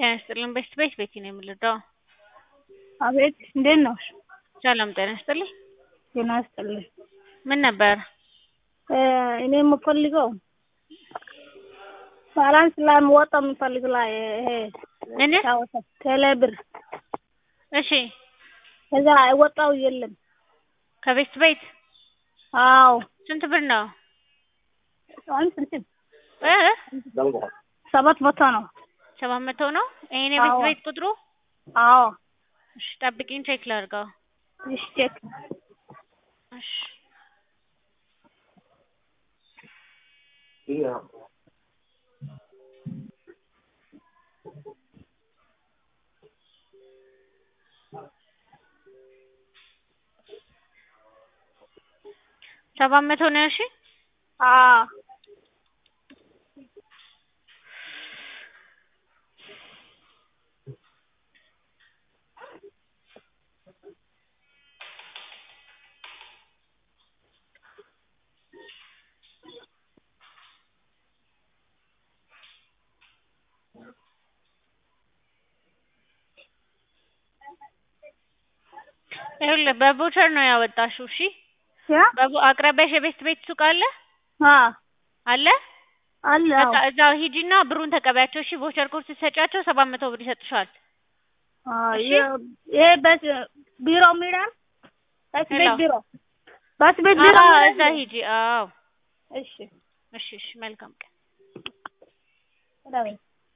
ጤና ይስጥልኝ ቤት ቤት ቤቲ ነው የምልደው። አቤት እንዴት ነው? ሰላም ጤና ይስጥልኝ። ጤና ይስጥልኝ። ምን ነበር? እኔ የምፈልገው ባላንስ ላይ የምወጣው የምፈልግ ላይ ይሄ ምን? ቴሌ ብር እሺ ከዛ አይወጣው የለም። ከቤት ቤት አዎ ስንት ብር ነው? አሁን ስንት እ ሰባት መቶ ነው። ሰባት መቶ ነው። ይሄን የቤት አዎ። ቤት ቁጥሩ? አዎ እሺ ጠብቂኝ ቼክ ላድርገው። እሺ ቼክ እሺ ሰባት መቶ ነው እሺ አዎ ይኸውልህ በቮቸር ነው ያወጣሽው። እሺ ያ በቦ- አቅራቢያሽ የቤት ቤት ሱቅ አለ አ አለ? አለ በቃ እዛው ሂጂና ብሩን ተቀበያቸው። እሺ ቮቸር ኮድ ስትሰጫቸው ሰባት መቶ ብር ይሰጥሻል። እሺ። ይሄ በስ ቢሮ ሚዳን በስ ቤት ሄሎ። ቢሮ በስ ቤት ቢሮ አዎ ሚዳን? እዛ ሂጂ። አዎ እሺ እሺ እሺ መልካም ቀን። ዳዊ